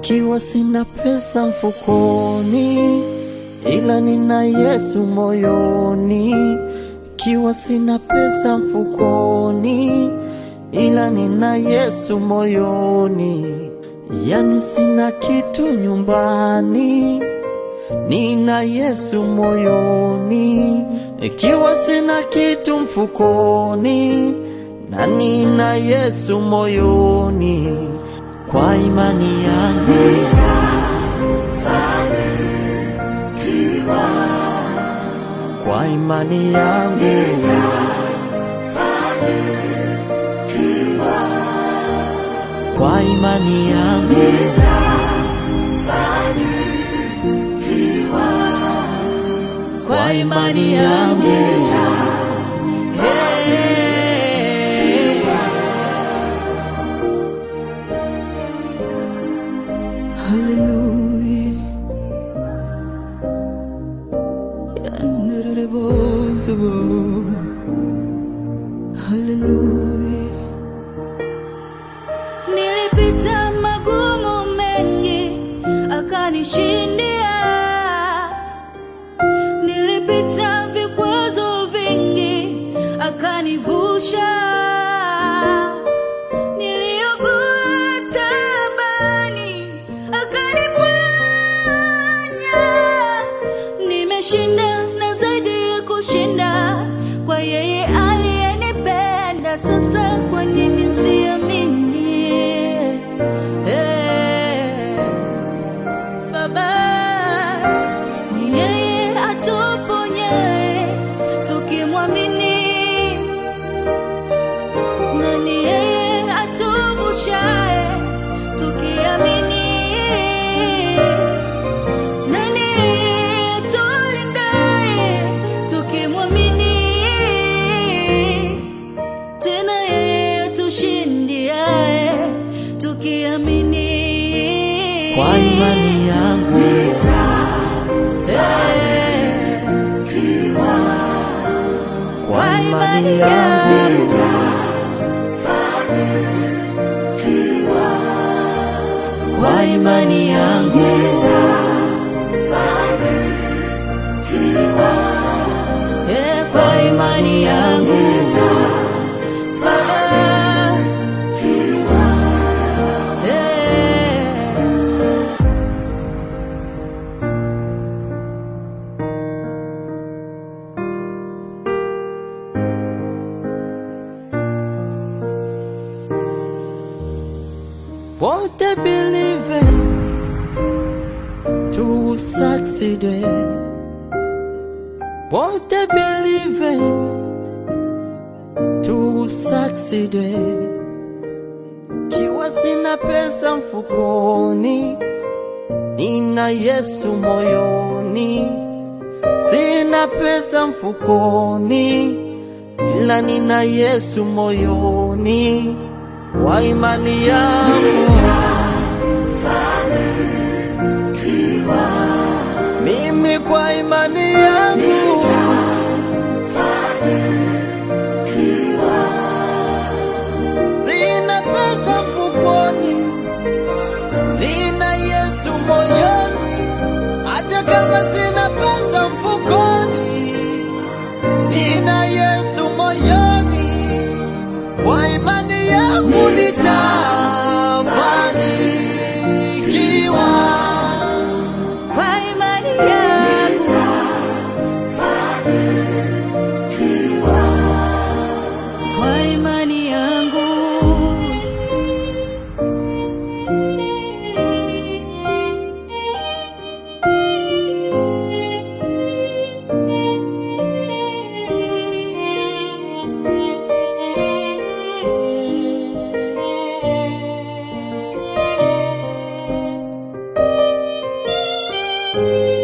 Ikiwa sina pesa mfukoni, ila nina Yesu moyoni. Ikiwa sina pesa mfukoni, ila nina Yesu moyoni. Yani sina kitu nyumbani, nina Yesu moyoni. Ikiwa sina kitu mfukoni, na nina Yesu moyoni. Kwa imani yangu kwa imani yangu kwa imani yangu kwa imani yangu Hey. Hallelujah. Hallelujah. Nilipita magumu mengi akanishindia, nilipita vikwazo vingi akanivusha, niliugua taabani akaniponya, nimeshinda na zaidi ya kushinda kwa yeye aliyenipenda. Sasa kwa nini siamini? Eh, Baba ni yeye atuponyaye tukimwamini, na ni yeye atuvushaye tukiamini, na ni yeye atulindaye tukimwamini, tena yeye atushindiaye tukiamini. kwa imani yangu Eh, kwa imani yangu kwa imani yangu Eh, kwa imani yangu Baba. Eh. What I believe in to succeed. What I believe in to succeed. Kiwa sina pesa mfukoni, nina Yesu moyoni. Sina pesa mfukoni, ila nina Yesu moyoni. Kwa imani yangu mimi, kwa imani yangu sina pesa mfukoni, nina Yesu moyoni. Hata kama sina pesa mfukoni, nina Yesu moyoni. Kwa imani yangu nitafanikiwa. Kwa imani yangu kwa imani yangu Kwa